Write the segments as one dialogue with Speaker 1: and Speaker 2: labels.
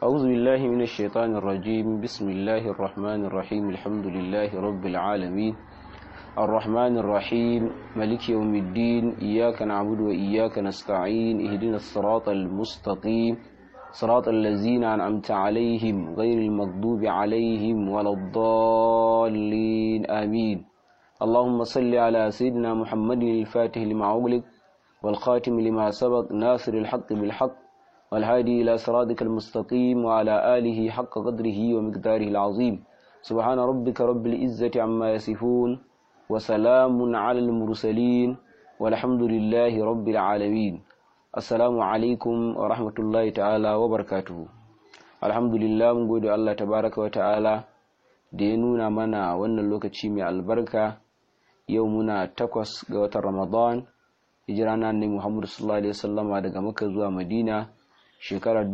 Speaker 1: أعوذ بالله من الشيطان الرجيم بسم الله الرحمن الرحيم الحمد لله رب العالمين الرحمن الرحيم ملك يوم الدين إياك نعبد وإياك نستعين اهدنا الصراط المستقيم صراط الذين أنعمت عليهم غير المغضوب عليهم ولا الضالين آمين اللهم صل على سيدنا محمد الفاتح لما أغلق والخاتم لما سبق ناصر الحق بالحق والهادي إلى صراطك المستقيم وعلى آله حق قدره ومقداره العظيم سبحان ربك رب العزة عما يصفون وسلام على المرسلين والحمد لله رب العالمين السلام عليكم ورحمة الله تعالى وبركاته الحمد لله mun gode Allah tabaraka wa ta'ala da ya nuna mana wannan lokaci mai albarka yau muna takwas ga watan Ramadan hijira na annabi Muhammad sallallahu alaihi wasallama daga Makka zuwa Madina shekarar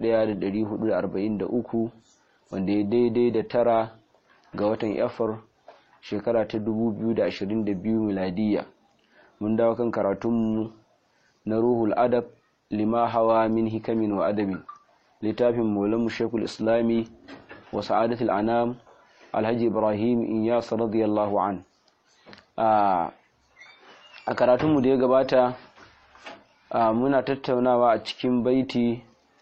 Speaker 1: 1443 wanda ya daidai da tara ga watan Yafar shekara ta 2022 miladiya mun dawo kan karatunmu na ruhul adab lima hawa min hikamin wa adabin littafin maulanmu shekul islami wa sa'adatul anam alhaji ibrahim inyas radiyallahu an a karatunmu da ya gabata muna tattaunawa a cikin baiti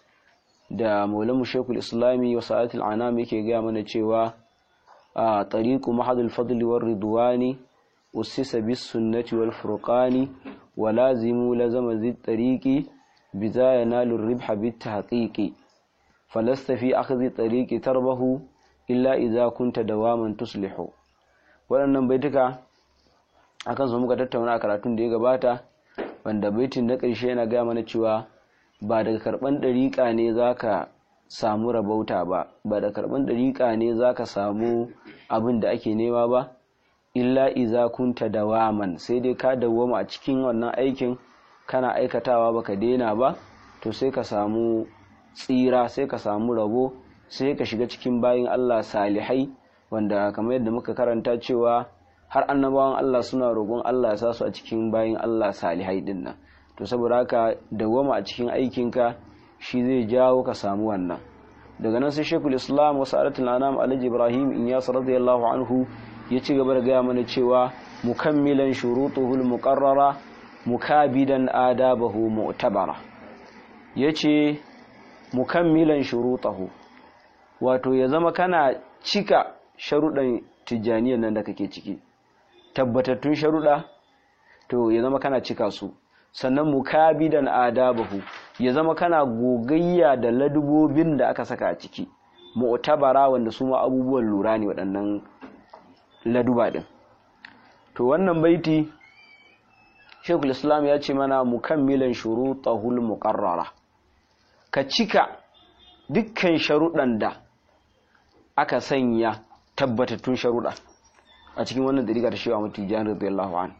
Speaker 1: da maulanmu shekul islami wa sa'adatul anam yake gaya mana cewa a tariqu mahadul fadli war ridwani usisa bis sunnati wal furqani wa lazimu lazama zid tariqi biza yanalu ribha bit tahqiqi falasta fi akhdhi tariqi tarbahu illa idza kunta dawaman tuslihu waɗannan baituka akan su muka tattauna a karatun da ya gabata wanda baitin na ƙarshe yana gaya mana cewa ba daga karɓan ɗariƙa ne zaka samu rabauta ba ba da karɓan ɗariƙa ne zaka samu abin da ake nema ba illa iza kunta dawaman sai dai ka dawwama a cikin wannan aikin kana aikatawa baka daina ba to sai ka samu tsira sai ka samu rabo sai ka shiga cikin bayin Allah salihai wanda kamar yadda muka karanta cewa har annabawan Allah suna roƙon Allah ya sa su a cikin bayin Allah salihai din nan to saboda haka dawwama a cikin aikinka shi zai jawo ka samu wannan daga nan sai Sheikhul Islam wa Sa'adatul Anam Alhaji Ibrahim Inyas radiyallahu anhu ya ci gaba da gaya mana cewa mukammilan shurutuhul muqarrara mukabidan adabahu mu'tabara yace mukammilan shurutahu wato ya zama kana cika sharuɗan tijjaniyar nan da kake ciki tabbatattun sharuɗa to ya zama kana cika su sannan mukabidan adabahu ya zama kana gogayya da ladubobin da aka saka a ciki mu'tabara wanda su ma abubuwan lura ne waɗannan laduba din to wannan baiti Sheikhul Islam ya ce mana mukammilan shurutahul muqarrara ka cika dukkan sharuɗan da aka sanya tabbatattun sharuɗa a cikin wannan dariƙa ta Shehu Ahmad Tijani radiyallahu an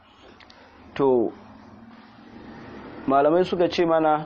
Speaker 1: to malamai suka ce mana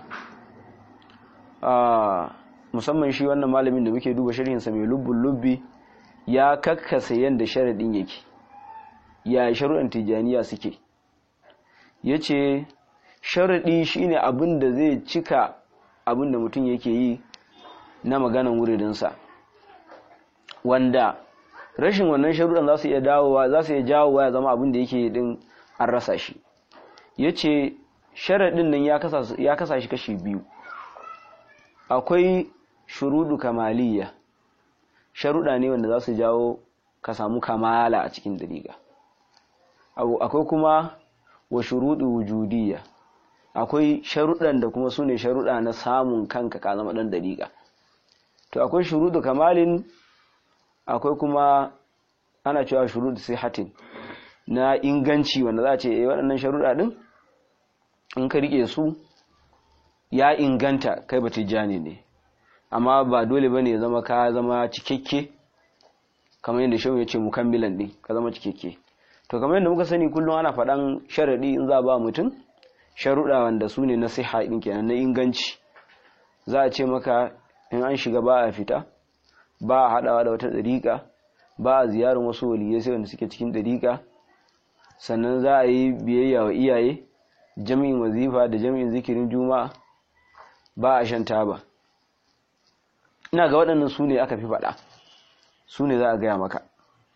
Speaker 1: musamman shi wannan malamin da muke duba sharhinsa mai lubbun lubbi ya kakkasa yadda sharaɗin yake ya sharuɗan tijaniya suke ya ce sharaɗi shine abin da zai cika abin da mutum yake yi na maganan wuridinsa wanda rashin wannan sharuɗan za su iya dawowa za su iya jawowa ya zama abin da yake din an rasa shi ya ce sharaɗin nan ya kasa shi kashi biyu akwai shuruɗu kamaliya sharuɗa ne wanda za su jawo ka samu kamala a cikin dariƙa akwai kuma wa shuruɗu wujudiyya akwai sharuɗan da kuma su ne sharuɗa na samun kanka ka zama ɗan dariƙa to akwai shuruɗu kamalin akwai kuma ana cewa shuruɗu sihatin na inganci wanda za a ce eh waɗannan sharuɗa ɗin in ka riƙe su ya inganta kai ba tijjani ne amma ba dole bane ya zama ka zama cikakke kamar yadda shehu ya ce mukammilan din ka zama cikakke to kamar yadda muka sani kullum ana faɗan sharaɗi in za ba mutum sharuɗa wanda su ne na siha ɗin kenan na inganci za a ce maka in an shiga ba a fita ba a haɗawa da wata ɗariƙa ba a ziyarar wasu waliyai sai wanda suke cikin ɗariƙa sannan za a yi biyayya wa iyaye jami'in wazifa da jami'in zikirin juma'a ba a shan taba ina ga waɗannan su ne aka fi faɗa su ne za a gaya maka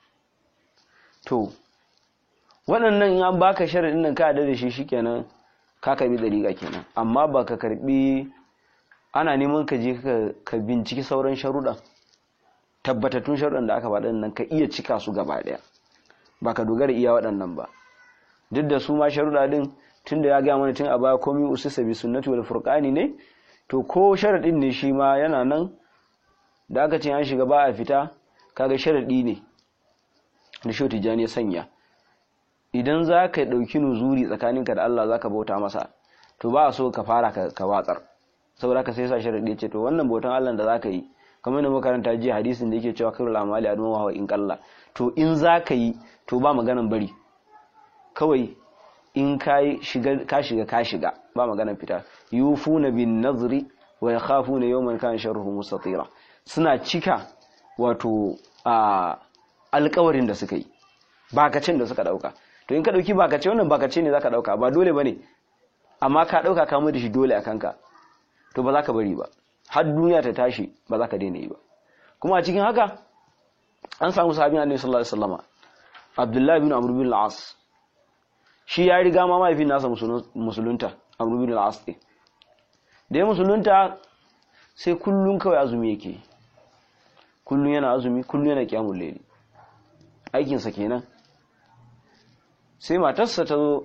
Speaker 1: to waɗannan in an baka sharaɗin nan ka da shi shikenan ka karbi dariƙa kenan amma ba ka karbi ana neman ka je ka binciki sauran sharuɗan tabbatattun sharuɗan da aka faɗa nan ka iya cika su gaba ɗaya ba ka dogara iya waɗannan ba duk da su ma sharuɗa din tun da ya gaya mana tun a baya komi usisa bi sunnati wal furqani ne to ko sharaɗin ne shi ma yana nan da aka ce an shiga ba a fita kaga sharaɗi ne da shi tijani ya sanya idan za ka ɗauki nuzuri tsakaninka da Allah za ka bauta masa to ba a so ka fara ka watsar saboda ka sai sa sharaɗi ce to wannan bautan Allah da za ka yi kamar da makaranta jiya hadisin da yake cewa khairul amali adama wa in qalla to in za ka yi to ba maganan bari kawai in ka shiga ka shiga ka shiga ba maganan fita yufuna bin nazri wa yakhafuna yawman kana sharruhu mustatira suna cika wato a alƙawarin da suka yi bakacin da suka dauka to in ka dauki bakace wannan bakace ne zaka dauka ba dole bane amma ka dauka ka mu da shi dole akan ka to ba za ka bari ba har duniya ta tashi ba za ka daina yi ba kuma a cikin haka an samu sahabin annabi sallallahu alaihi wasallama abdullahi bin amr bin al-as shi ya riga ma mahaifin nasa musulunta amr bin al-as ne da ya musulunta sai kullun kawai azumi yake kullun yana azumi kullun yana kiyamul layli aikinsa kenan sai matarsa ta zo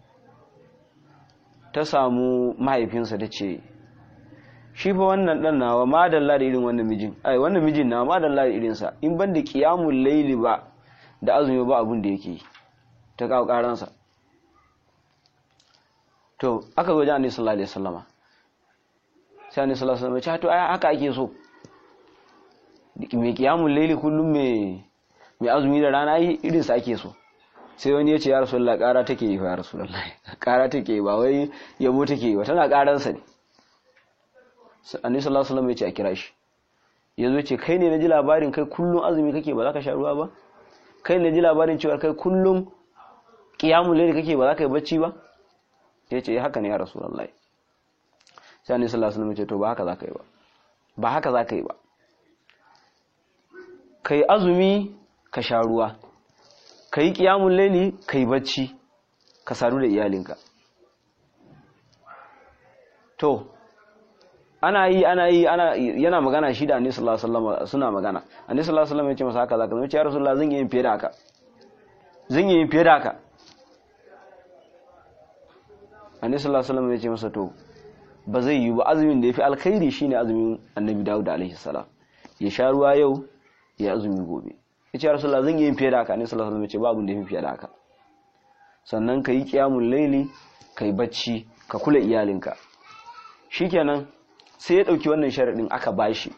Speaker 1: ta samu mahaifinsa da ce shi fa wannan dan nawa madalla da irin wannan mijin ai wannan mijin nawa madalla da irinsa in ban da qiyamul layli ba da azumi ba abun da yake ta kawo karansa to aka zo wajen annabi sallallahu alaihi wasallama sai annabi sallallahu alaihi wasallam ya ce to ai haka ake so mai qiyamul layli kullum mai mai azumi da rana yi irin sa ake so sai wani ya ce ya rasulullah kara take yi ya rasulullah kara take yi ba wai yabo take yi ba tana karansa ne annabi sallallahu alaihi wasallam ya ce a kira shi yazo ce kai ne na ji labarin kai kullum azumi kake ba za ka sha ruwa ba kai ne ji labarin cewa kai kullum qiyamul layl kake ba za ka yi bacci ba ya ce haka ne ya rasulullah sai annabi sallallahu alaihi wasallam ya ce to ba haka za ka yi ba ba haka za ka yi ba kai azumi ka sha ruwa ka yi ƙiyamun laili ka yi bacci ka sadu da iyalinka to ana yi ana yi ana yana magana shi da annabi sallallahu alaihi wasallam suna magana annabi sallallahu alaihi wasallam ya ce masa haka zaka zama ya rasulullah zan yi yin fiye da haka zan yi yin fiye da haka annabi sallallahu alaihi wasallam ya ce masa to ba zai yi ba azumin da yafi alkhairi shine azumin annabi Dawud alaihi salam ya sha ruwa yau ya azumi gobe ya ce rasulullah zan yi yin fiye da haka ne sallallahu alaihi wasallam ya ce babu da yin fiye da haka sannan ka yi kiyamun laili ka yi bacci ka kula iyalinka shikenan sai ya dauki wannan sharadin aka bashi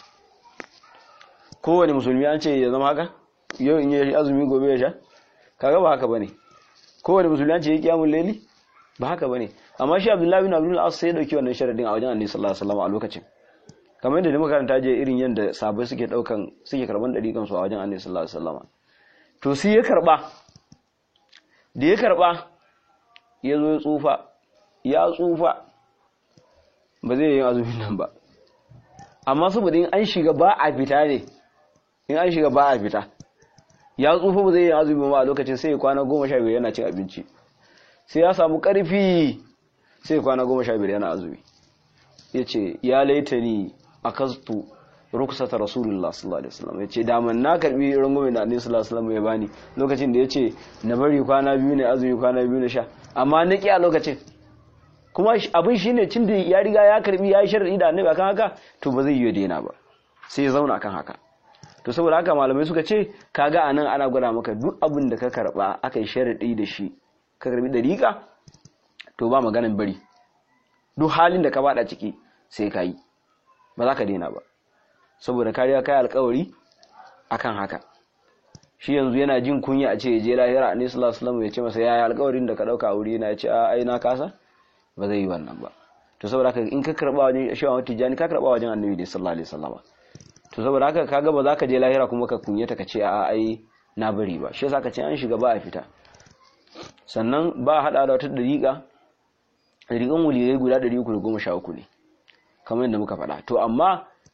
Speaker 1: kowane musulmi an ce ya zama haka yau in yi azumi gobe ya sha kaga ba haka bane kowane musulmi an ce ya kiyamun laili ba haka bane amma shi abdullahi bin abdul as sai ya dauki wannan sharadin a wajen annabi sallallahu alaihi wasallam a lokacin kamar yadda muka karanta je irin yadda sabai suke daukan suke karban dariƙan su a wajen Annabi sallallahu alaihi wasallam to sai ya karba da ya karba ya zo ya tsufa ya tsufa ba zai yi azumin nan ba amma saboda in an shiga ba a fita ne in an shiga ba a fita ya tsufa ba zai yi azumi ba a lokacin sai ya kwana goma sha biyar yana cin abinci sai ya samu karfi sai ya kwana goma sha biyar yana azumi ya ce ya laita ni akastu rukusata rasulullah sallallahu alaihi wasallam yace da man na karbi rangume da annabi sallallahu alaihi wasallam ya bani lokacin da yace na bari kwana biyu ne azumi kwana biyu na sha amma na ki a lokacin kuma abin shine cin da ya riga ya karbi ya yi sharadi da annabi akan haka to ba zai yi daina ba sai ya zauna akan haka to saboda haka malamai suka ce kaga anan ana gwada maka duk abin da ka karba aka yi sharadi da shi ka karbi dariƙa to ba maganin bari duk halin da ka bada ciki sai ka yi ba za ka daina ba saboda kariya kai alkawari akan haka shi yanzu yana jin kunya a ce ya je lahira annabi sallallahu alaihi wasallam ya ce masa yaya alkawarin da ka dauka wuri na ya ce a ai na kasa ba zai yi wannan ba to saboda haka in ka karba wajen shawan tijani ka karba wajen annabi sallallahu alaihi wasallam to saboda haka kaga ba za ka je lahira kuma ka kunyata ka ce a ai na bari ba shi yasa ka ce an shiga ba a fita sannan ba hada da wata dariƙa dariƙan wuliyai guda 313 ne kamar yadda muka faɗa to amma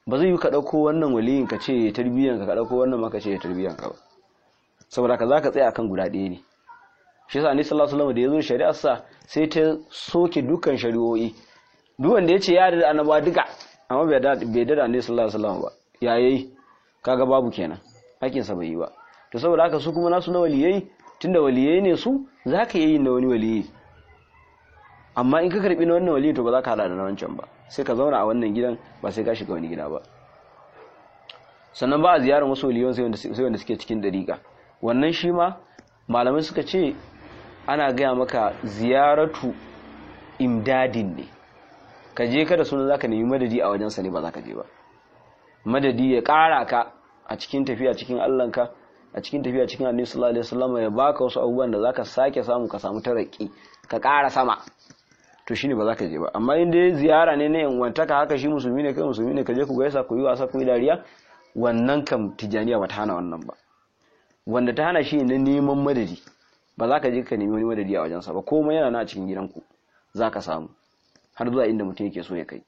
Speaker 1: ba zai yi ka ɗauko wannan waliyin ka ce tarbiyyan ka ɗauko wannan maka ce tarbiyyan ka ba saboda ka za ka tsaya akan guda ɗaya ne shi yasa annabi sallallahu alaihi wasallam da ya zo shari'ar sa sai ta soke dukkan shari'o'i duk wanda ya ce ya da annaba duka amma bai da bai da annabi sallallahu alaihi wasallam ba ya yayi kaga babu kenan hakin sa bai yi ba to saboda haka su kuma nasu na waliyai tunda waliyai ne su zaka yi na wani waliyi amma in ka karbi na wannan waliyi to ba za ka hada da na wancan ba sai ka zauna a wannan gidan ba sai ka shiga wani gida ba sannan ba a ziyarar wasu waliyan sai wanda suke cikin dariƙa wannan shi ma malamai suka ce ana gaya maka ziyaratu imdadin ne ka je ka da suna za ka nemi madadi a wajensa ne ba za ka je ba madadi ya ƙara ka a cikin tafiya cikin allanka a cikin tafiya cikin annabi sallallahu alaihi wasallam ya baka wasu abubuwan da zaka sake samu ka samu taraki ka ƙara sama to shine ba za ka je ba amma in dai ziyara ne na yan wantaka haka shi musulmi ne kai musulmi ne ka je ku gaisa ku yi wasa ku yi dariya wannan kam tijaniya ba ta hana wannan ba wanda ta hana shi na neman madadi ba za ka je ka nemi wani madadi a wajensa ba komai yana na a cikin gidanku za ka samu har zuwa inda mutum yake so ya kai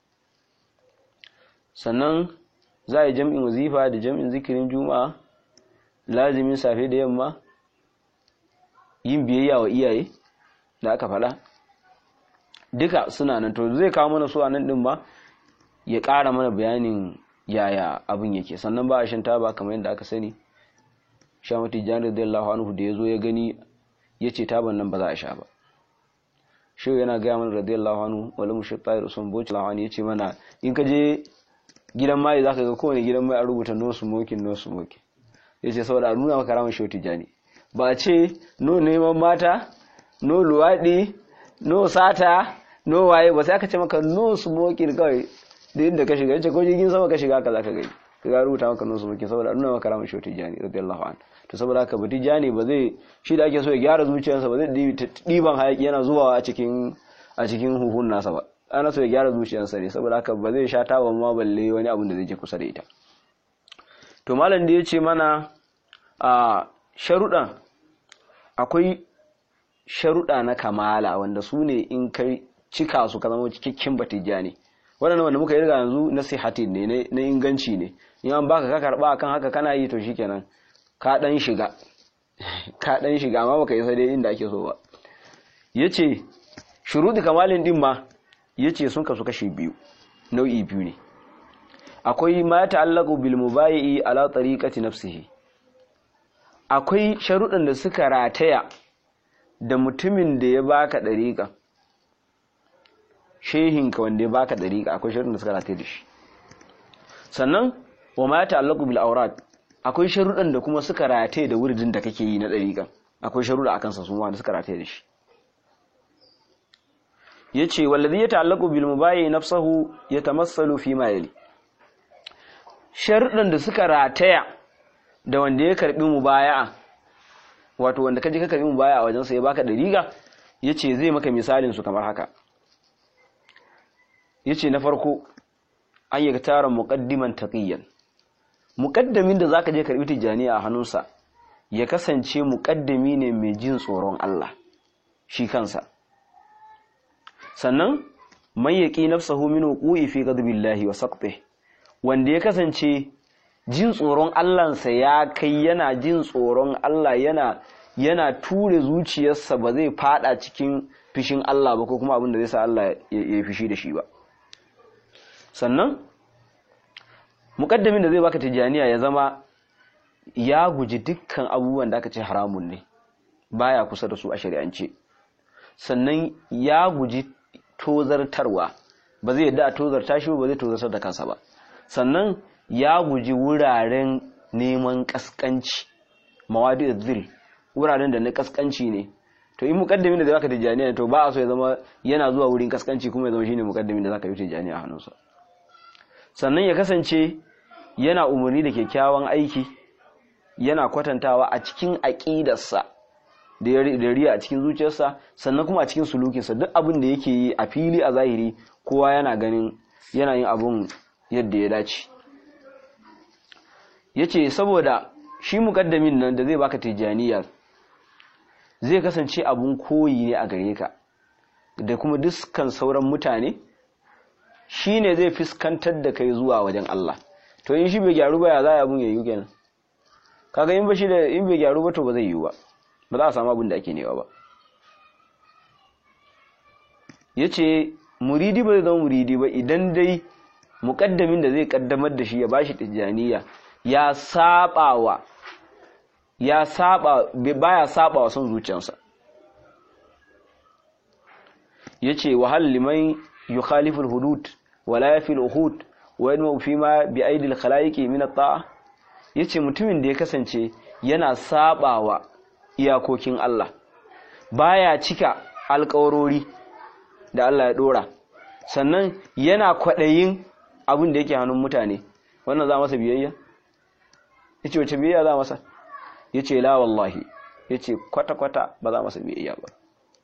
Speaker 1: sannan za a yi jam'in wazifa da jam'in zikirin juma'a lazimin safe da yamma yin biyayya wa iyaye da aka faɗa duka suna nan to zai kawo mana su a nan ɗin ba ya ƙara mana bayanin yaya abin yake sannan ba a shan taba kamar yadda aka sani shamati jan radiyallahu anhu da ya zo ya gani ya ce taban nan ba za a sha ba shi yana gaya mana radiyallahu anhu wala mu shatta da sun boci lawani ya ce mana in ka je gidan mai za ka ga kowane gidan mai a rubuta no smoking no smoking ya ce saboda a nuna maka ramar shi tijani ba a ce no neman mata no luwaɗi no sata no waye ba sai aka ce maka no smoking kawai da inda ka shiga yace ko jirgin sama ka shiga ka za ka gani ka ga rubuta maka no smoking saboda a nuna maka ramar shi tijani radiyallahu anhu to saboda haka ba tijani ba zai shi da ake so ya gyara zuciyarsa ba zai ɗiban hayaki yana zuwa a cikin a cikin huhun nasa ba ana so ya gyara zuciyarsa ne saboda haka ba zai sha tawa ma balle wani abun da zai je kusa da ita to malam da ya ce mana a sharuɗan akwai sharuɗa na kamala wanda su ne in kai cika su ka zama cikakken batijani waɗannan wanda muka yi riga yanzu na sihatin ne na inganci ne in an baka ka karɓa akan haka kana yi to shikenan ka ɗan shiga ka ɗan shiga amma baka yi sai dai inda ake so ba yace shuruɗi kamalin din ma yace sun kasu kashi biyu nau'i biyu ne akwai ma ta'allaqu bil mubayi'i ala tariqati nafsihi akwai sharuɗan da suka rataya da mutumin da ya baka dariƙa shehinka wanda ya baka dariƙa akwai sharuɗan da suka rataya da shi sannan wa ma ta'allaqu bil awrad akwai sharuɗan da kuma suka rataye da wuridin da kake yi na dariƙa akwai sharuɗa akan sa su wanda suka rataye da shi yace wallazi ya ta'allaqu bil mubayyi nafsuhu yatamassalu fi ma yali sharuɗan da suka rataya da wanda ya karbi mubaya'a wato wanda kaje ka karbi mubaya'a a wajen sa ya baka dariga yace zai maka misalin su kamar haka yace na farko an yi tara muqaddiman taqiyan muqaddamin da zaka je karbi tijaniya a hannunsa ya kasance muqaddami ne mai jin tsoron Allah shi kansa sannan man yaqi nafsahu min wuqu'i fi ghadabillahi wa saqtihi wanda ya kasance jin tsoron Allahnsa ya kai yana jin tsoron Allah yana yana ture zuciyarsa ba zai fada cikin fishin Allah ba ko kuma abin da zai sa Allah ya fishi da shi ba sannan mukaddamin da zai baka tijaniya ya zama ya guji dukkan abubuwan da aka ce haramun ne baya kusa da su a shari'ance sannan ya guji tozartarwa ba zai yadda a tozarta shi ba zai tozartar da kansa ba sannan ya guji wuraren neman kaskanci mawadi zil wuraren da na kaskanci ne to in mukaddamin da zaka tijaniya to ba a so ya zama yana zuwa wurin kaskanci kuma ya zama shine mukaddamin da zaka yi tijaniya a hannunsa sannan ya kasance yana umarni da kyakkyawan aiki yana kwatantawa a cikin aqidarsa da riya a cikin zuciyarsa sannan kuma a cikin sulukinsa duk abin da yake yi a fili a zahiri kowa yana ganin yana yin abun yadda ya dace ya ce saboda shi mukaddamin nan da zai baka tijjaniya zai kasance abun koyi ne a gare ka da kuma dukkan sauran mutane shine zai fuskantar da kai zuwa wajen Allah to in shi bai gyaru ba ya za a mun yayi kenan kaga in ba shi da in bai gyaru ba to ba zai yi ba ba za a samu abin da ake nema ba yace muridi ba zai zama muridi ba idan dai muƙaddamin da zai ƙaddamar da shi ya bashi tijjaniya ya sabawa ya saba baya sabawa son zuciyarsa yace wa hal liman yukhalifu al-hudud wa la yafi al-uhud wa yanmu fi ma bi aidi al-khalaiqi min at-ta'a yace mutumin da ya kasance yana sabawa iyakokin Allah baya cika alƙawarori da Allah ya dora sannan yana kwaɗayin abin da yake hannun mutane wannan za masa biyayya yace wace biyayya za masa yace la wallahi yace kwata kwata ba za masa biyayya ba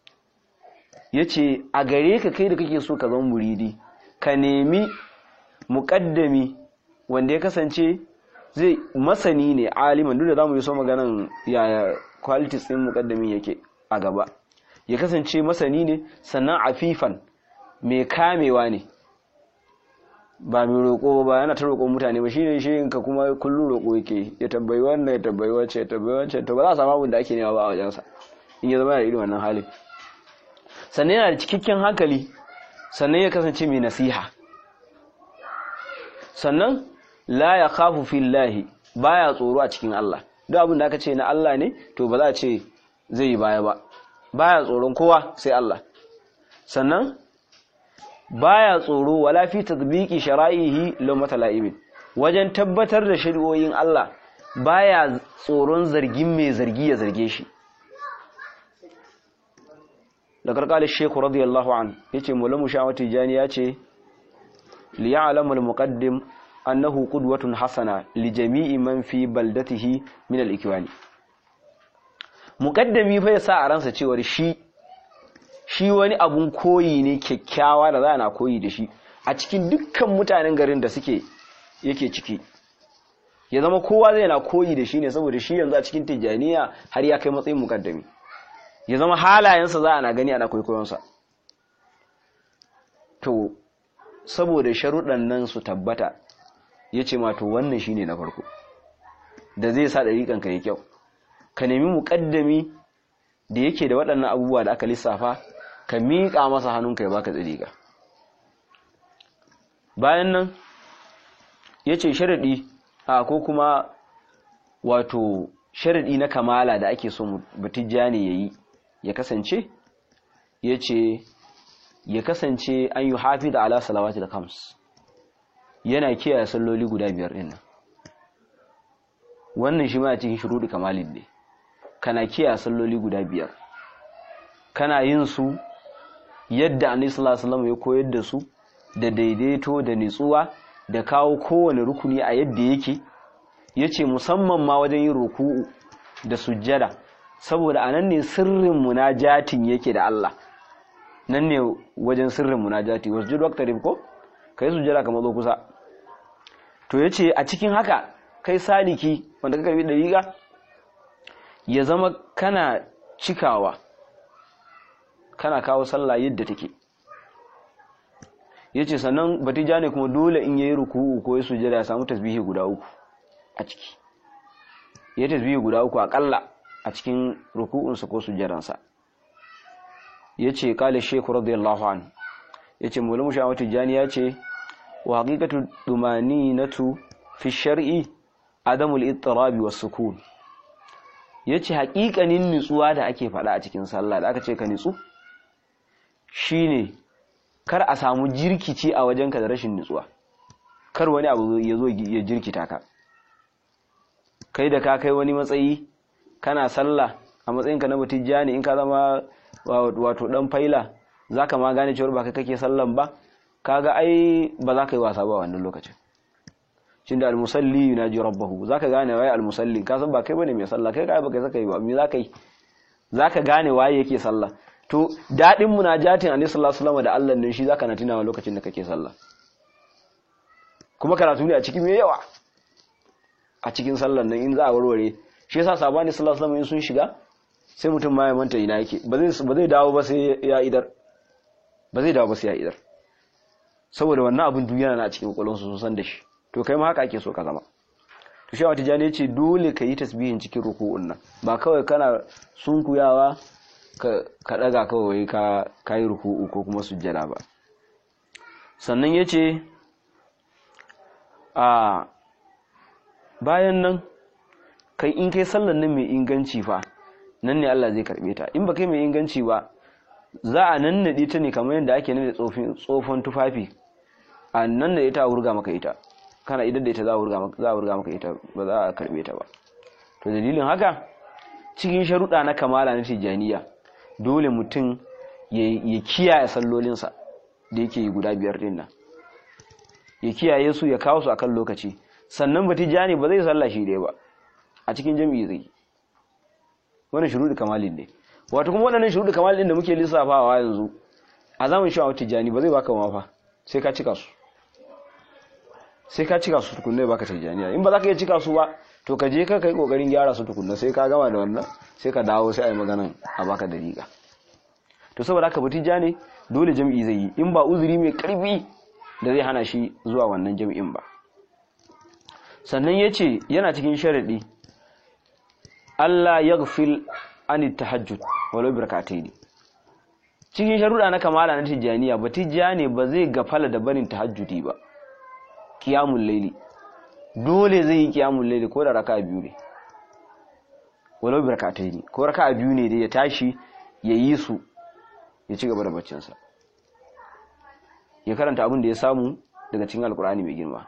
Speaker 1: yace a gare ka kai da kake so ka zama muridi ka nemi muqaddami wanda ya kasance zai masani ne aliman duk da zamu yi so maganan yaya qualities din muqaddamin yake a gaba ya kasance masani ne sannan afifan mai kamewa ne ba mai roƙo ba yana ta roƙo mutane ba shine shi ka kuma kullum roƙo yake ya tambayi wannan ya tambayi wacce ya tambayi wacce to ba za a samu abin da ake nema ba a wajensa in ya zama da irin wannan halin sannan yana da cikakken hankali sannan ya kasance mai nasiha sannan la ya khafu fillahi baya tsoro a cikin Allah duk abin da aka ce na Allah ne to ba za a ce zai yi baya ba baya tsoron kowa sai Allah sannan baya tsoro wala fi tatbiqi shara'ihi lawmata la'ibin wajen tabbatar da shari'o'in Allah baya tsoron zargin mai zargi ya zarge shi da karkali sheku radiyallahu an yace mulamu shawati jani yace li ya'lamu al-muqaddim annahu qudwatun hasana li jami'i man fi baldatihi min al-ikwani muqaddami fa yasa a ransa cewa shi shi wani abun koyi ne kyakkyawa da za na koyi da shi a cikin dukkan mutanen garin da suke yake ciki ya zama kowa zai na koyi da shi ne saboda shi yanzu a cikin tijjaniya har ya kai matsayin mukaddami ya zama halayensa za a na gani ana kwaikwayonsa to saboda sharuɗan nan su tabbata ya ce ma to wannan shi ne na farko da zai sa ɗariƙanka ya kyau ka nemi muƙaddami da yake da waɗannan abubuwa da aka lissafa ka miƙa masa hannunka ya baka tsiriƙa bayan nan ya ce sharaɗi a ko kuma wato sharaɗi na kamala da ake so batijjani ya yi ya kasance ya ce ya kasance an yi hafi da ala salawati da kams yana kiyaye salloli guda biyar ɗin nan wannan shi ma cikin shuruɗi kamalin ne kana kiyaye salloli guda biyar kana yin su yadda annabi sallallahu alaihi wasallam ya koyar da su da daidaito da nitsuwa da kawo kowane rukuni a yadda yake yace musamman ma wajen yin ruku'u da sujjada saboda anan ne sirrin munajatin yake da Allah nan ne wajen sirrin munajati wasjud waqtarib ko kai sujjada kamar zo kusa to yace a cikin haka kai saliki wanda ka karbi dariqa ya zama kana cikawa kana kawo sallah yadda take yace sannan batija ne kuma dole in yayi ruku'u ko ya sujada ya samu tasbihi guda uku a ciki ya tasbihi guda uku akalla a cikin ruku'unsa ko sujadansa yace kale sheku radiyallahu an yace mulamu shawatu jani yace wa haqiqatu dumaninatu fi shar'i adamul ittirabi was sukun yace haƙiƙanin nutsuwa da ake faɗa a cikin sallah da aka ce ka nutsu shine kar a samu jirkici a wajenka da rashin nutsuwa kar wani abu ya zo ya jirkita ka kai da ka kai wani matsayi kana sallah a matsayinka na mutijjani in ka zama wato dan faila zaka ma gane cewa ba kai kake sallan ba kaga ai ba za ka yi wasa ba wannan lokacin shin da almusalli yunaji rabbahu zaka gane waye almusalli ka san ba kai bane mai sallah kai kai ba kai saka yi ba me zaka yi zaka gane waye yake sallah to daɗin munajatin annabi sallallahu alaihi wasallam da Allah ne shi zaka na tunawa lokacin da kake sallah kuma karatu ne a cikin me yawa a cikin sallar nan in za a warware shi yasa sabani sallallahu alaihi wasallam sun shiga sai mutum ma ya manta ina yake ba zai ba zai dawo ba sai ya idar ba zai dawo ba sai ya idar saboda wannan abin duniya na cikin kwakwalwarsu sun san da shi to kai ma haka ake so ka zama to shi wata jani ce dole ka yi tasbihin cikin ruku'un nan ba kawai kana sunkuyawa ka ka daga kawai ka kai ruku'u ko kuma sujjada ba sannan yace a bayan nan kai in kai sallan nan mai inganci fa nan ne Allah zai karbe ta in ba kai mai inganci ba za a nannade ta ne kamar yadda ake nade tsofin tsofon tufafi a nannade ta a wurga maka ita kana idan da ita za a wurga maka za a wurga maka ita ba za a karbe ta ba to dalilin haka cikin sharuɗa na kamala na tijaniya dole mutum ya kiyaye sallolinsa da yake yi guda biyar din nan ya kiyaye su ya kawo su akan lokaci sannan ba tijani ba zai sallah shi dai ba a cikin jami'i zai wannan shuruɗi kamalin ne wato kuma waɗannan shuruɗi kamalin da muke lissafawa yanzu a zamanin shi a tijani ba zai baka mafa sai ka cika su sai ka cika su tukunna baka tijaniya in ba za ka iya cika su ba to ka je ka kai kokarin gyara su tukunna sai ka gama da wannan sai ka dawo sai a yi maganan a baka dariƙa to saboda haka ba tijani dole jami'i zai yi in ba uzuri mai karfi da zai hana shi zuwa wannan jami'in ba sannan ya ce yana cikin sharaɗi Allah ya gafil an tahajjud walau birkatai ne cikin sharuɗa na kamala na tijjaniya ba tijjani ba zai gafala da barin tahajjudi ba kiyamun laili dole zai yi kiyamun laili ko da raka biyu ne walau birkatai ne ko raka biyu ne da ya tashi ya yi su ya ci gaba da baccinsa ya karanta abin da ya samu daga cikin alkur'ani mai girma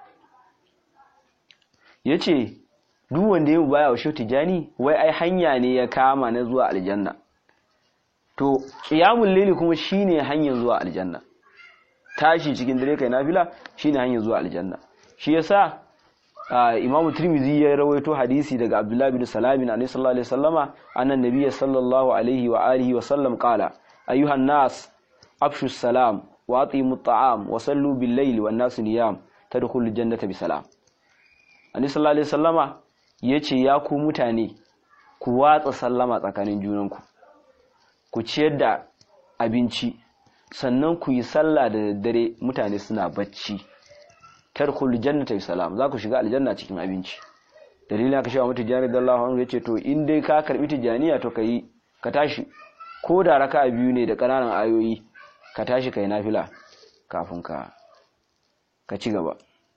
Speaker 1: ya ce duk wanda ya baya wa shi tijani wai ai hanya ne ya kama na zuwa aljanna to qiyamul layli kuma shine hanyar zuwa aljanna tashi cikin dare kai nafila shine hanyar zuwa aljanna shi yasa Imam Tirmidhi ya rawaito hadisi daga Abdullah bin Salam na sallallahu alaihi wasallama annan nabiyyi sallallahu alaihi wa alihi wa sallam qala ayyuhan nas afshu salam wa atimu at'am wa sallu bil layli wan nas niyam tadkhulul jannata bi salam Annabi sallallahu alaihi wasallama yace ya ku mutane ku watsa sallama tsakanin junanku ku ciyar da abinci sannan ku yi sallah da daddare mutane suna bacci tarkul jannata bi salam za ku shiga aljanna cikin abinci dalilin aka shawa mutu jani dallahu anhu yace to in dai ka karbi tijaniya to kai ka tashi ko da raka'a biyu ne da kananan ayoyi ka tashi kai nafila kafin ka ka ci gaba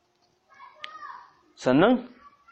Speaker 1: sannan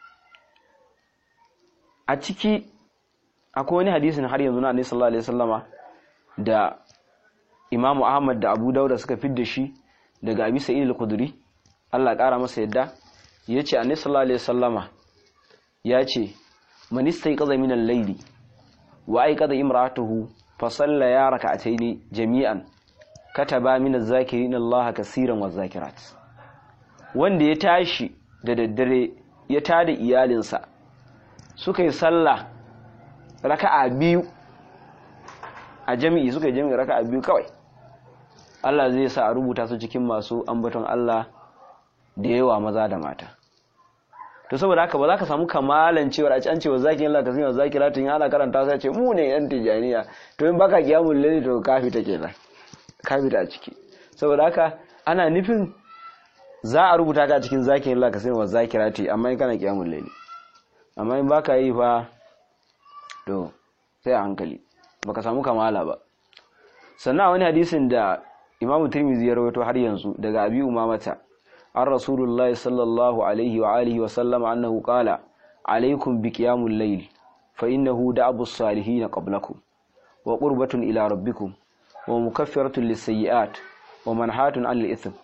Speaker 1: a ciki akwai wani hadisin har yanzu na Annabi sallallahu alaihi wasallama da Imam Ahmad da Abu Dawud suka fidda shi daga Abi Sa'id al-Khudri Allah ƙara masa yadda yace Annabi sallallahu alaihi wasallama yace man istayqaza min al-layli wa ayqadha imra'atuhu fa salla ya rak'atayn jami'an kataba min az-zakirin Allah kaseeran waz-zakirat wanda ya tashi da daddare ya tada iyalinsa suka yi sallah raka'a biyu a jami'i suka yi jami'i raka'a biyu kawai Allah zai sa a rubuta su cikin masu ambaton Allah da yawa maza da mata to saboda haka ba za ka samu kamalan cewar a can cewa zaki Allah ka sanya zaki ratin ana karanta sai ce mu ne yan tijaniya to in baka kiyamul layli to kafi ta kenan kafi ta a ciki saboda haka ana nufin za a rubuta ka cikin zakin Allah ka sanya zakirati amma in kana kiyamul layli amma in baka yi fa to sai a hankali baka samu kamala ba sannan wani hadisin da imamu tirmizi ya rawaito har yanzu daga abi umamata an rasulullahi sallallahu alaihi wa alihi wa sallama annahu qala alaikum bi qiyamul layl fa innahu da'abu salihin qablakum wa qurbatun ila rabbikum wa mukaffiratun lis-sayyi'at wa manhatun 'anil ithm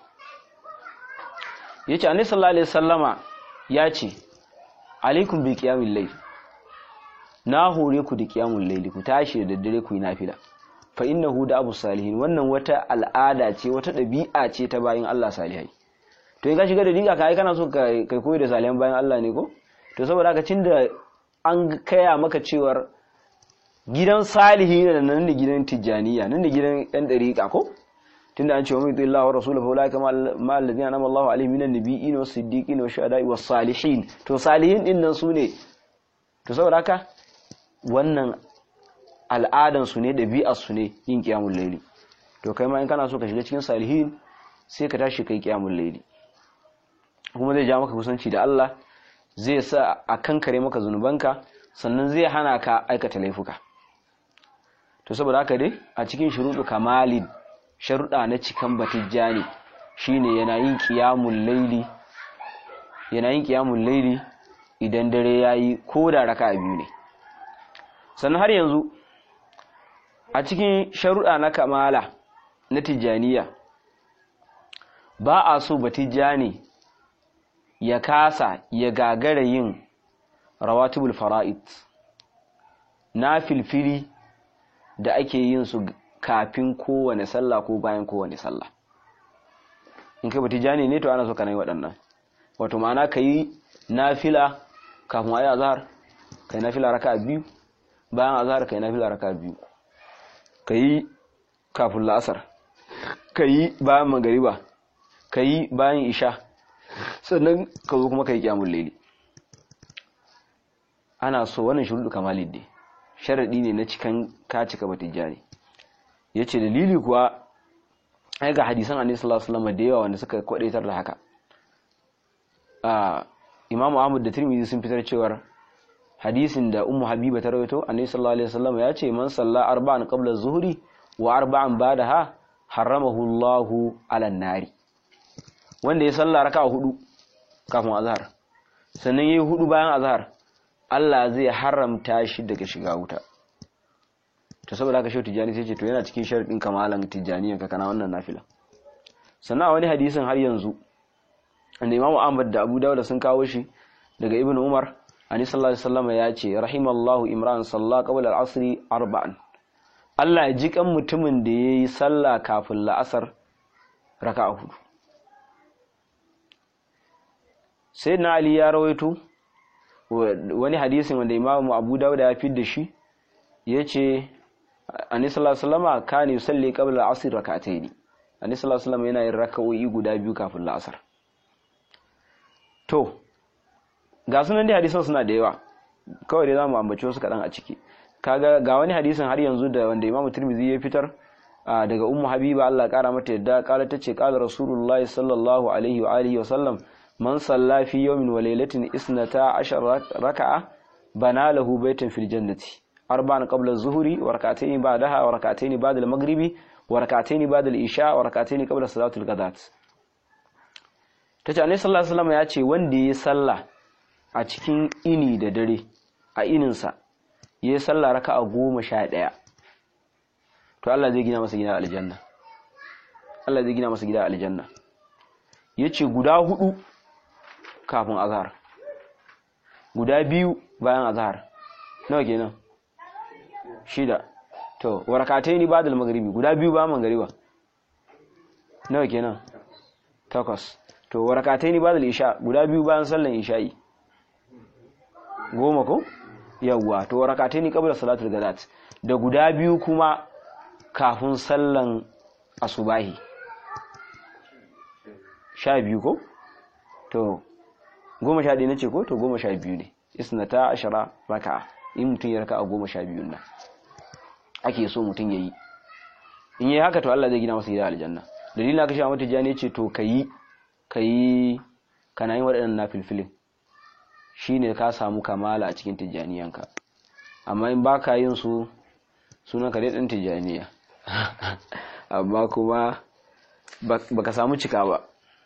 Speaker 1: yace annabi sallallahu alaihi wasallama yace alaikum bi qiyamul layl na hore ku da qiyamul layl ku tashi da daddare ku yi nafila fa innahu da abu salihin wannan wata al'ada ce wata dabi'a ce ta bayin Allah salihai to in ka shiga da dinka kai kana so kai koyi da salihan bayin Allah ne ko to saboda haka tunda an kaya maka cewar gidan salihi ne nan ne gidan tijaniya nan ne gidan yan dariqa ko tunda an ce wa mutu Allah wa rasuluhu fa ulai kama ma alladhina anama Allah alaihim minan nabiyyin was siddiqin was shuhada'i was salihin to salihin din nan sune to saboda haka wannan al'adan su ne dabi'ar su ne yin qiyamul layli to kai ma in kana so ka shiga cikin salihin sai ka tashi kai kiyamul laili kuma zai ja maka kusanci da Allah zai sa a kankare maka zunubanka sannan zai hana ka aikata laifuka to saboda haka dai a cikin shuruɗu kamalin sharuɗa na cikan batijjani shine yana yin qiyamul laili yana yin qiyamul laili idan dare yayi ko da raka'a biyu ne sannan har yanzu a cikin sharuɗa na kamala na tijjaniya ba a so batijjani ya kasa ya gagara yin rawatibul fara'id na filfili da ake yin su kafin kowane sallah ko bayan kowane sallah in kai batijjani ne to ana so ka yi waɗannan wato ma'ana ka yi nafila kafin a yi azhar ka yi nafila raka biyu bayan azhar ka yi nafila raka biyu ka yi kafin la'asar ka yi bayan magariba ka yi bayan isha sannan ka zo kuma ka yi kyamun laili ana so wannan shuruɗu kamalin ne sharaɗi ne na cikan ka cika batijjani ya ce dalili kuwa ai ga hadisan annabi sallallahu alaihi wasallam da yawa wanda suka kwadaitar da haka imamu ahmad da tirmidhi sun fitar cewar hadisin da ummu habiba ta rawaito annabi sallallahu alaihi wasallam ya ce man salla arba'an qabla zuhri wa arba'an ba'daha haramahu Allahu 'alan nari wanda ya salla raka'a hudu kafin azhar sannan yayi hudu bayan azhar Allah zai haramta shi daga shiga wuta to saboda haka shi tijani sai ce to yana cikin sharadin kamalan tijaniyan ka kana wannan nafila sannan a wani hadisin har yanzu da Imam Ahmad da Abu Dawud sun kawo shi daga Ibn Umar ani sallallahu alaihi wasallam ya ce rahimallahu imran salla qabla al-asr arba'an Allah ya ji kan mutumin da yayi sallah kafin la'asar raka'a hudu sayyidina Ali ya rawaito wani hadisin wanda Imam Abu Dawud ya fi da shi yace ani sallallahu alaihi wasallam kana yusalli qabla al-asr rak'atayn ani sallallahu alaihi wasallam yana yin raka'o'i guda biyu kafin la'asar to ga sunan dai hadisan suna da yawa kawai dai zamu ambaci wasu kaɗan a ciki kaga ga wani hadisin har yanzu da wanda Imam Tirmidhi ya fitar daga Ummu Habiba Allah kara mata yadda kala tace qala Rasulullahi sallallahu alaihi wa alihi wa sallam man salla fi yawmin wa laylatin isnata ashara raka'a bana lahu baytan fil jannati arba'an qabla az-zuhri wa rak'atayn ba'daha wa rak'atayn ba'da al-maghribi wa rak'atayn ba'da al-isha wa rak'atayn qabla salatul ghadat tace annabi sallallahu alaihi wasallam ya ce wanda ya salla a cikin ini da dare a ininsa ya yi sallah raka a goma sha ɗaya to Allah zai gina masa gida aljanna Allah zai gina masa gida aljanna ya ce guda hudu kafin azhar guda biyu bayan azhar nawa kenan shida to warakatai ni ba da magaribi guda biyu bayan magariba nawa kenan takwas to warakatai ni ba da isha guda biyu bayan sallan isha'i goma ko yawwa to rakatai ni qabla salatul gadat da guda biyu kuma kafin sallan asubahi sha biyu ko to goma sha ɗaya nace ko to goma sha biyu ne isnata ashara raka'a in mutum ya raka'a goma sha biyu nan ake so mutum ya yi in yi haka to Allah zai gina masa gida aljanna dalilin aka sha mata jani ce to kayi kayi kana yin waɗannan nafilfilin shine ka samu kamala a cikin tijjaniyanka amma in baka yin su sunan ka dai ɗan tijjaniya amma kuma baka samu cika ba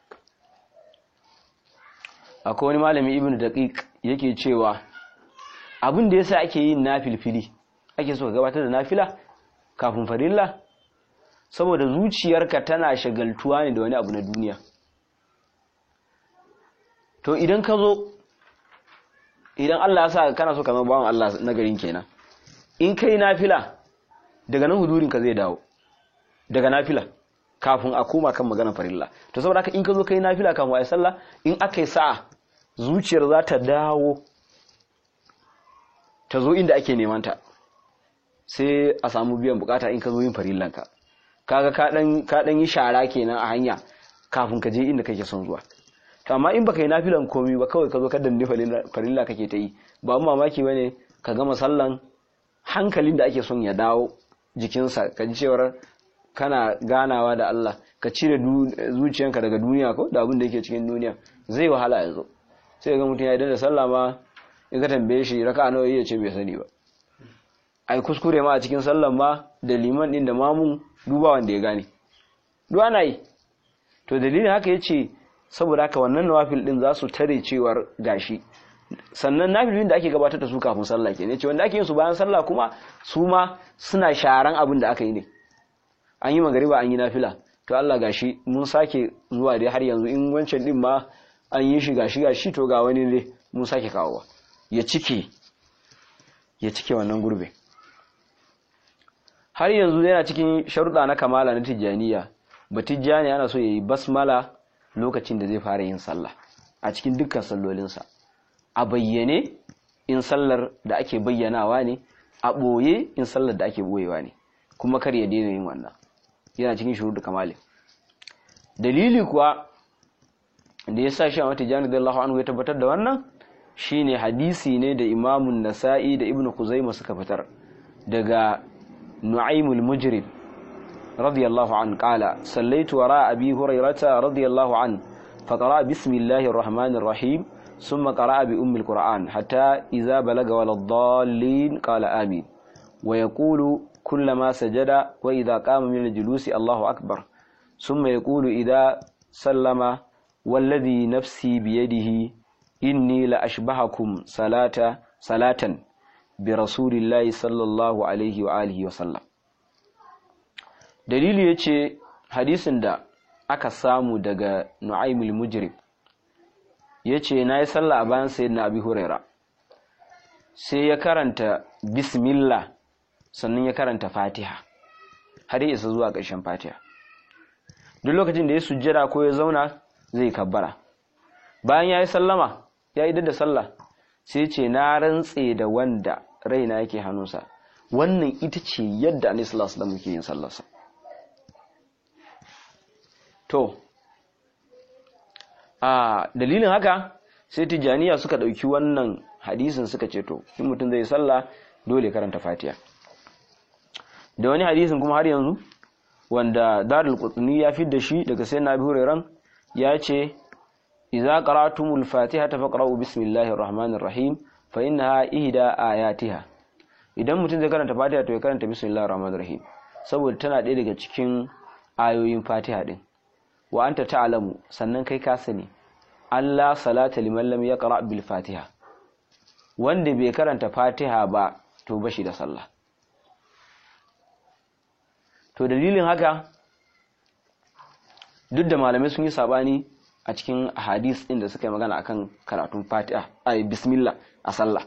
Speaker 1: akwai wani malami ibn daqiq yake cewa abin da yasa ake yin nafilfili ake so ka gabatar da nafila kafin farilla saboda zuciyarka tana shagaltuwa ne da wani abu na duniya to idan ka zo idan Allah ya sa kana so ka zama bawan Allah na garin kenan in kai nafila daga nan hudurin ka zai dawo daga nafila kafin a koma kan maganar farilla to saboda haka in ka zo kai nafila kafin ayi sallah in aka yi sa'a zuciyar za ta dawo ta zo inda ake neman ta sai a samu biyan bukata in ka zo yin farillanka kaga ka dan ka dan yi shara kenan a hanya kafin ka je inda kake son zuwa amma in baka yi nafilan komi ba kawai ka zo ka danne farilla kake ta yi ba mu mamaki bane ka gama sallan hankalin da ake son ya dawo jikinsa ka ji cewar kana ganawa da Allah ka cire zuciyanka daga duniya ko da abin da yake cikin duniya zai wahala yanzu sai ga mutum ya idan da sallah ma in ka tambaye shi raka'a nawa ya ce bai sani ba ai kuskure ma a cikin sallan ma da liman din da mamun duba wanda ya gane duk ana yi to dalilin haka yace saboda haka wannan nawafil din za su tare cewar gashi sannan nafilin da ake gabatar da su kafin sallah ke ne ce wanda ake yin su bayan sallah kuma su ma suna sharan abin da aka yi ne an yi magariba an yi nafila to Allah gashi mun sake zuwa dai har yanzu in wancan din ma an yi shi gashi gashi to ga wani ne mun sake kawowa ya cike ya cike wannan gurbe har yanzu yana cikin sharuɗa na kamala na tijjaniya ba tijjani ana so yayi basmala lokacin da zai fara yin sallah a cikin dukkan sallolinsa a bayyane in sallar da ake bayyanawa ne a ɓoye in sallar da ake ɓoyewa ne kuma kar ya daina yin wannan yana cikin shuru da kamali dalili kuwa da ya sa shi a mata jani da Allah anhu ya tabbatar da wannan shine hadisi ne da imamun nasa'i da ibnu kuzaima suka fitar daga nu'aymul mujrim radiyallahu an qala sallaitu wara abi hurairata radiyallahu an فقرأ بسم الله الرحمن الرحيم ثم قرأ بأم القرآن حتى إذا بلغ ولا الضالين قال آمين ويقول كلما سجد وإذا قام من الجلوس الله أكبر ثم يقول إذا سلم والذي نفسي بيده إني لأشبهكم صلاة صلاة برسول الله صلى الله عليه وآله وسلم دليل يتشي حديث دا aka samu daga Nu'aymul Mujrim yace nayi sallah a bayan sayyidina Abi Huraira sai ya karanta bismillah sannan ya karanta Fatiha har ya isa zuwa ƙarshen Fatiha duk lokacin da ya sujjada ko ya zauna zai kabbara bayan yayi sallama ya idar da sallah sai ce na rantse da wanda raina yake hannunsa wannan ita ce yadda Annabi sallallahu alaihi wasallam yake yin sallarsa to a dalilin haka sai tijaniya suka ɗauki wannan hadisin suka ce to in mutum zai sallah dole karanta fatiha da wani hadisin kuma har yanzu wanda darul qutni ya fi da shi daga sai nabi hurairan ya ce idza qara'tumul fatihata faqra'u bismillahir rahmanir rahim fa innaha ihda ayatiha idan mutum zai karanta fatiha to ya karanta bismillahir rahmanir rahim saboda tana ɗaya daga cikin ayoyin fatiha din wa anta ta'lamu sannan kai ka sani Allah salata liman lam yaqra bil fatiha wanda bai karanta fatiha ba to bashi da sallah to dalilin haka duk da malamai sun yi sabani a cikin hadis din da suka yi magana akan karatun fatiha ai bismillah a sallah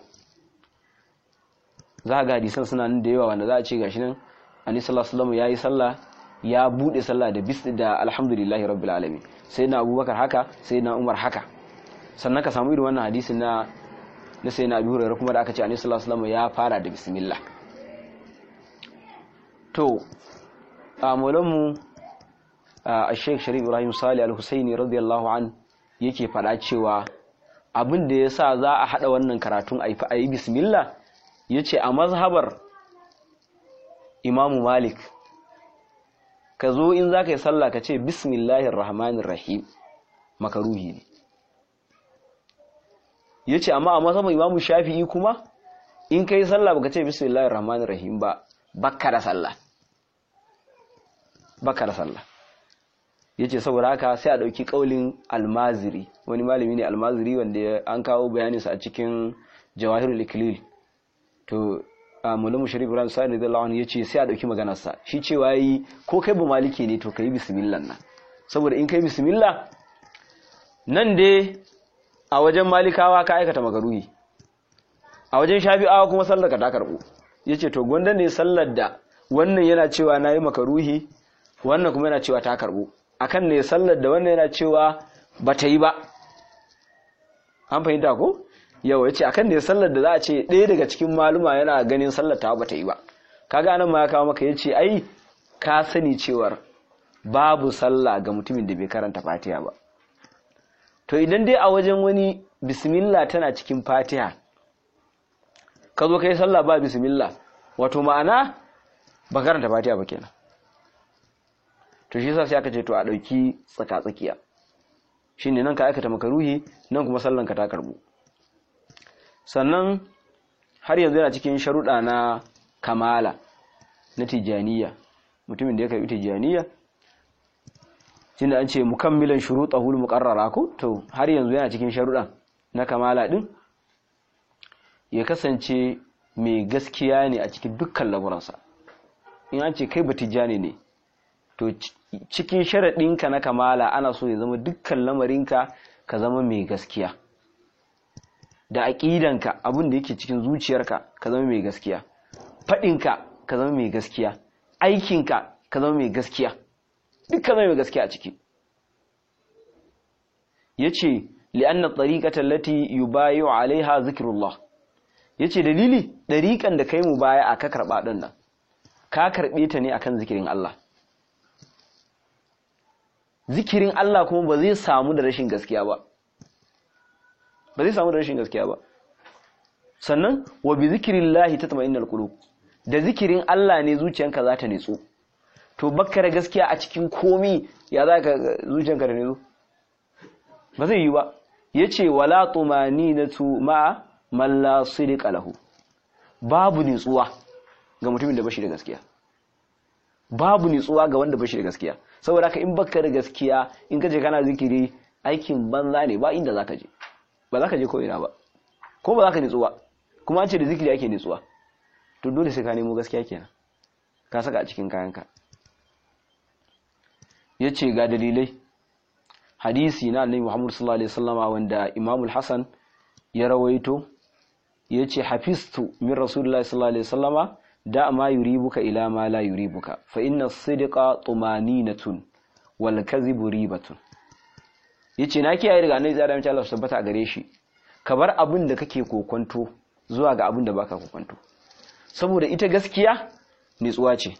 Speaker 1: za ga hadisan suna nan da yawa wanda za a ce gashi nan annabi sallallahu alaihi wasallam yayi sallah ya bude sallah da bis da alhamdulillahi rabbil alamin sai na abubakar haka sai na umar haka sannan ka samu irin wannan hadisin na na sai na abu hurairah kuma da aka ce annabi sallallahu alaihi wasallam ya fara da bismillah to a mu a Sheikh Sharif Ibrahim Salih Al-Husaini radiyallahu an yake fada cewa abin da yasa za a hada wannan karatun a yi bismillah yace a mazhabar Imam Malik ka zo in za ka yi sallah ka ce bismillahir rahmanir rahim makaruhi ne ya ce amma a masaman imamu shafi'i kuma in ka yi sallah ba ka ce bismillahir rahmanir rahim ba bakka da sallah bakka da sallah ya ce saboda haka sai a ɗauki ƙaulin almaziri wani malami ne almaziri wanda an kawo bayaninsa a cikin jawahirul ikilil to mulamu sharif ibrahim sa'id radiyallahu anhu yace sai a dauki maganar sa shi cewa yi ko kai bu maliki ne to kai bismillah nan saboda in kai bismillah nan dai a wajen malikawa ka aikata magaruhi a wajen shafi'awa kuma sallar ka ta karbu yace to gwanda ne sallar da wannan yana cewa nayi makaruhi wannan kuma yana cewa ta karbu akan ne sallar da wannan yana cewa bata yi ba an fahimta ko yawa yace akan ne sallar da za a ce ɗaya daga cikin maluma yana ganin sallar ta bata yi ba kaga nan ma ya kawo maka yace ai ka sani cewar babu sallah ga mutumin da bai karanta Fatiha ba to idan dai a wajen wani bismillah tana cikin Fatiha ka zo kai sallah ba bismillah wato ma'ana ba karanta Fatiha ba kenan to shi yasa sai aka ce to a dauki tsaka tsakiya shine nan ka aikata makaruhi nan kuma sallan ka ta karbu sannan har yanzu yana cikin sharuɗa na kamala na tijaniya mutumin da ya karbi tijaniya tunda an ce mukammilan shurutahul muqarrara ko to har yanzu yana cikin sharuɗan na kamala din ya kasance mai gaskiya ne a cikin dukkan lamuransa in an ce kai batijani ne to cikin sharaɗinka na kamala ana so ya zama dukkan lamarinka ka zama mai gaskiya da aƙidanka abin da yake cikin zuciyarka ka zama mai gaskiya faɗinka ka zama mai gaskiya aikinka ka zama mai gaskiya duk ka zama mai gaskiya a ciki ya ce li'anna tsariƙata lati yubayu alaiha zikirullah ya ce dalili ɗariƙan da kai mu baya a ka karɓa ɗin nan ka karɓe ta ne akan zikirin Allah zikirin Allah kuma ba zai samu da rashin gaskiya ba ba zai samu da rashin gaskiya ba sannan wa bi zikrillahi tatma'innul qulub da zikirin Allah ne zuciyanka za ta nitsu to bakka da gaskiya a cikin komi ya za ka zuciyanka da nitsu ba zai yi ba yace wala tumaninatu ma man la sidqa lahu babu nitsuwa ga mutumin da bashi da gaskiya babu nitsuwa ga wanda bashi da gaskiya saboda haka in baka da gaskiya in kaje kana zikiri aikin banza ne ba inda zaka je ba zaka je ko ina ba ko ba zaka nitsu ba kuma an ce da zikiri ake nitsuwa to dole sai ka nemo gaskiya kenan ka saka a cikin kayanka yace ga dalilai hadisi na annabi Muhammad sallallahu alaihi wasallama wanda Imam al-Hasan ya rawaito yace hafistu min Rasulullahi sallallahu alaihi wasallama da ma yuribuka ila ma la yuribuka fa inna as-sidqa tumaninatun wal kadhibu ribatun yace na kiyaye daga annabi da mace Allah su tabbata a gare shi ka bar abin da kake kokonto zuwa ga abin da baka kokonto saboda ita gaskiya nitsuwa ce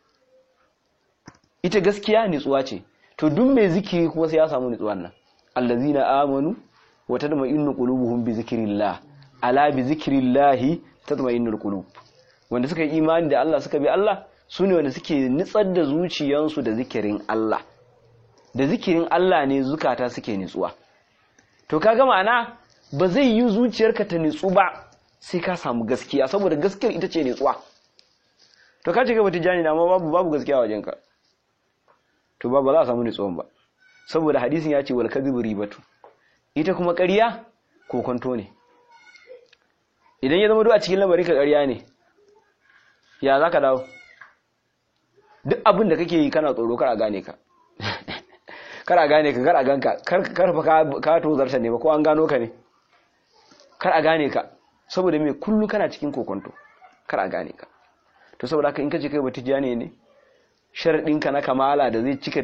Speaker 1: ita gaskiya nitsuwa ce to duk mai zikiri kuma sai ya samu nitsuwan nan allazina amanu wa tadma'innu qulubuhum bi zikrillah ala bi zikrillahi tatma'innul qulub wanda suka yi imani da Allah suka bi Allah su ne wanda suke nitsar da zuciyansu da zikirin Allah da zikirin Allah ne zukata suke nitsuwa to kaga ma'ana ba zai yi zuciyarka ta nitsu ba sai ka samu gaskiya saboda gaskiyar ita ce nitsuwa to ka ce ka bata jani amma babu babu gaskiya wajenka to ba ba za a samu nitsuwan ba saboda hadisin ya ce wal kadhibu ribatu ita kuma ƙarya kokonto ne idan ya zama duk a cikin lamarin ka ƙarya ne ya za ka dawo duk abin da kake yi kana tsoro kar a gane ka kar a gane ka kar a ganka kar fa ka tozarta ne ba ko an gano ka ne kar a gane ka saboda me kullu kana cikin kokonto kar a gane ka to saboda haka in kace kai batijani ne sharadin ka na kamala da zai cika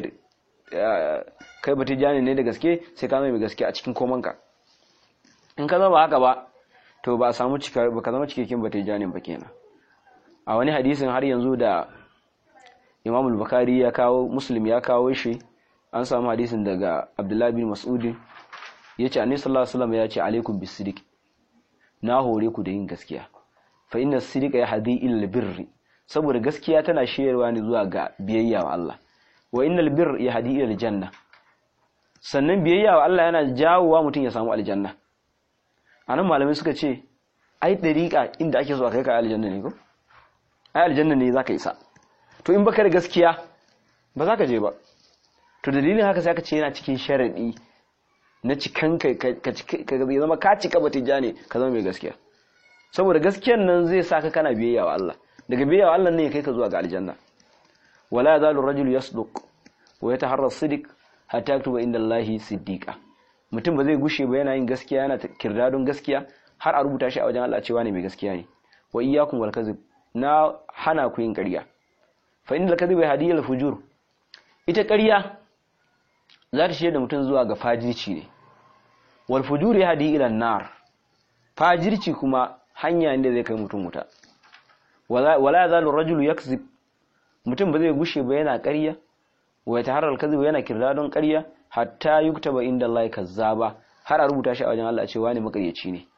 Speaker 1: kai batijani ne da gaske sai ka zama mai gaske a cikin komanka in ka zama haka ba to ba a samu cika ba ka zama cikakken batijanin ba kenan a wani hadisin har yanzu da Imam al-Bukhari ya kawo Muslim ya kawo shi an samu hadisin daga Abdullah bin Mas'ud yace Annabi sallallahu alaihi wasallam ya ce alaikum bis-sidiq na hore ku da yin gaskiya fa inna as-sidqa yahdi ila birri saboda gaskiya tana shiyarwa ne zuwa ga biyayya wa Allah wa innal birr yahdi ila al-janna sannan biyayya wa Allah yana jawowa mutum ya samu aljanna anan malamai suka ce ai dariqa inda ake so a kai ka aljanna ne ko ai aljanna ne zaka isa to in baka da gaskiya ba za ka je ba to dalilin haka sai aka ce yana cikin sharadi na cikan ka ka zama ka cika batija ne ka zama mai gaskiya saboda gaskiyan nan zai sa ka kana biyayya wa Allah daga biyayya wa Allah ne ya kai ka zuwa ga aljanna wala yazalu rajulu yasduq wa yataharra as-sidq hatta yaktuba inda Allahi siddiqa mutum ba zai gushe ba yana yin gaskiya yana kirdadon gaskiya har a rubuta shi a wajen Allah cewa ne mai gaskiya ne wa iyyakum wal kadhib na hana ku yin ƙarya fa inda kadhiba hadiya al fujur ita ƙarya za ta shirya da mutum zuwa ga fajirci ne wal fujur ya hadi ila nar fajirci kuma hanya ne zai kai mutum wuta wala yazalu rajulu yakzib mutum ba zai gushe ba yana ƙarya wa yataharral kadhib yana kirdadon ƙarya hatta yuktaba inda Allah kazzaba har a rubuta shi a wajen Allah cewa ne makaryaci ne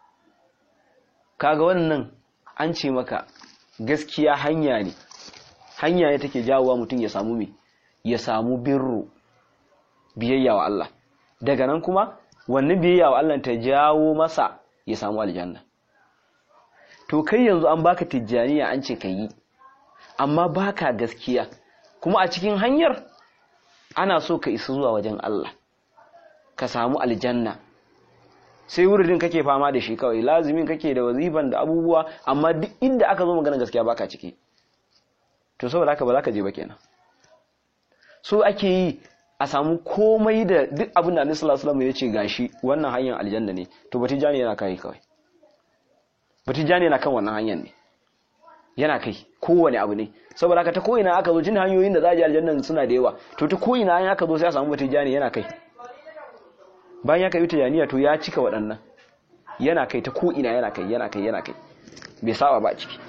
Speaker 1: kaga wannan an ce maka gaskiya hanya ne hanya ne take jawowa mutum ya samu me ya samu birru biyayya wa Allah daga nan kuma wannan biyayya wa Allah ta jawo masa ya samu aljanna to kai yanzu an baka tijjaniya an ce ka yi amma baka gaskiya kuma a cikin hanyar ana so ka isa zuwa wajen Allah ka samu aljanna sai wuridin kake fama da shi kawai lazimin kake da wazifan da abubuwa amma duk inda aka zo magana gaskiya baka ciki to saboda haka ba za ka je ba kenan so ake yi a samu komai da duk abin da Annabi sallallahu alaihi wasallam ya ce gashi wannan hanyar aljanna ne to batijani yana kai kawai batijani yana kan wannan hanyar ne yana kai kowane abu ne saboda haka ta ko ina aka zo jin hanyoyin da za a je aljanna suna da yawa to ta ko ina an aka zo sai a samu batijani yana kai bayan ya kai tijaniya to ya cika waɗannan yana kai ta ko ina yana kai yana kai yana kai bai saba ba ciki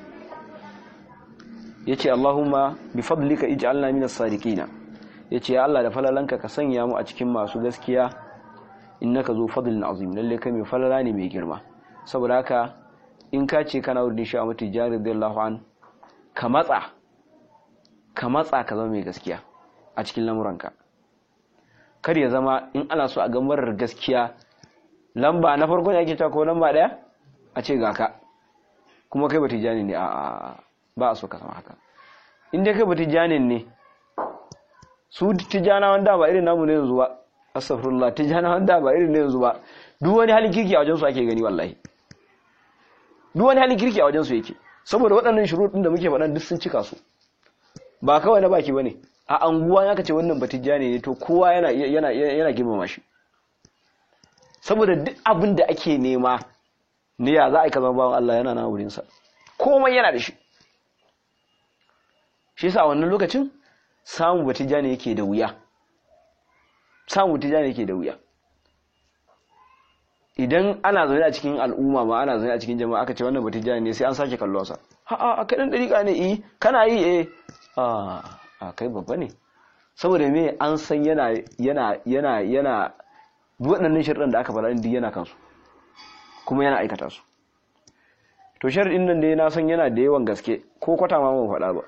Speaker 1: yace Allahumma bi fadlika ij'alna minas sadiqina yace ya Allah da falalanka ka sanya mu a cikin masu gaskiya innaka zu fadlin azim lalle kai mai falala ne mai girma saboda haka in ka ce kana wurin shi a mutu jari radiyallahu an ka matsa ka matsa ka zama mai gaskiya a cikin lamuranka kar ya zama in ana so a gamarar gaskiya lamba na farko ne ake cewa ko lamba daya a ce ga ka kuma kai ba tijani ne a ba a so ka zama haka in dai kai ba tijanin ne su tijana wanda ba irin namu ne yanzu ba astaghfirullah tijana wanda ba irin ne yanzu ba duk wani halin kirki a wajen su ake gani wallahi duk wani halin kirki a wajen su yake saboda waɗannan shuruɗin da muke faɗan duk sun cika su ba kawai na baki bane a anguwa ya kace wannan batijani ne to kowa yana yana yana girmama shi saboda duk abin da ake nema ne ya za a yi ka zama bawan Allah yana na wurinsa komai yana da shi shi yasa a wannan lokacin samu batijani yake da wuya samu batijani yake da wuya idan ana zaune a cikin al'umma ma ana zaune a cikin jama'a aka ce wannan batijani ne sai an sake kallo sa ha a kai dan dariƙa ne eh kana yi eh a a kai babba ne saboda me an san yana yana yana yana waɗannan shirɗan da aka faɗa din yana kansu kuma yana aikata su to sharɗin nan dai na san yana da yawan gaske ko kwata ma mun faɗa ba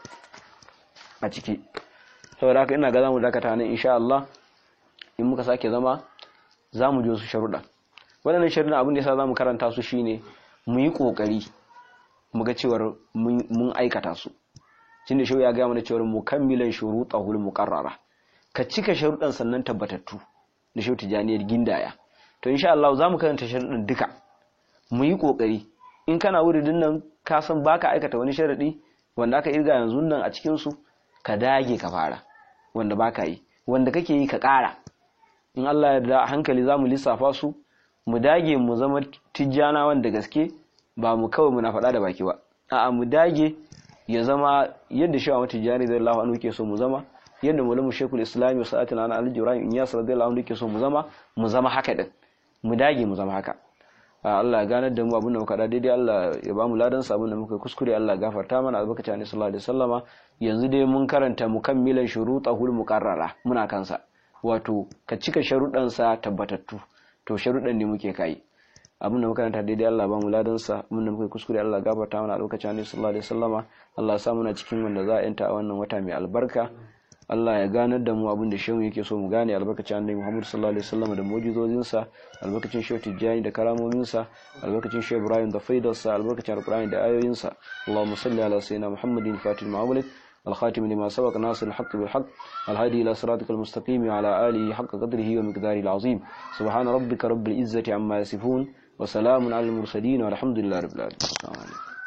Speaker 1: a ciki saboda haka ina ga zamu dakata nan insha Allah in muka sake zama zamu ji wasu sharuɗa waɗannan sharuɗa abin da yasa zamu karanta su shine mu yi kokari mu ga cewar mun aikata su tunda shi ya ga mana cewar mukammilan shurutahul muqarrara ka cika sharuɗan sannan tabbatattu da shi tijaniyar gindaya to insha Allah zamu karanta sharuɗan duka mu yi kokari in kana wuridin nan ka san baka aikata wani sharadi wanda aka irga yanzu nan a cikin su ka dage ka fara wanda baka yi wanda kake yi ka ƙara in Allah ya da hankali zamu lissafa su mu dage mu zama tijjana wanda gaske ba mu kawai muna faɗa da baki ba a'a mu dage ya zama yadda shi wa tijjani radiyallahu anhu ke so mu zama yadda mulamu shekul islami sa'atul ana al-jurayim in yasir radiyallahu anhu ke so mu zama mu zama haka din mu dage mu zama haka Allah ya ganar da mu abin da muka da daidai Allah ya ba mu ladan sa abin da muka kuskure Allah ya gafarta mana albarkacin Annabi sallallahu alaihi wasallama yanzu dai mun karanta mukammilan shurutahul muqarrara muna kansa wato ka cika sharuɗan sa tabbatattu to sharuɗan ne muke kai abin da muka karanta daidai Allah ya ba mu ladan sa abin da muka kuskure Allah ya gafarta mana albarkacin Annabi sallallahu alaihi wasallama Allah ya sa muna cikin wanda za a yanta a wannan wata mai albarka Allah ya ganar da mu abin da shehu yake so mu gane albarkacin annabi Muhammad sallallahu alaihi wasallam da mu'jizozinsa albarkacin shehu Tijjani da karamominsa albarkacin shehu Ibrahim da faidarsa albarkacin alqur'ani da ayoyinsa Allahumma salli ala sayyidina Muhammadin fatil ma'amulid الخاتم لما سبق ناصر الحق بالحق الهادي إلى صراطك المستقيم وعلى آله حق قدره ومقداره العظيم سبحان ربك رب العزة عما يصفون وسلام على المرسلين والحمد لله رب العالمين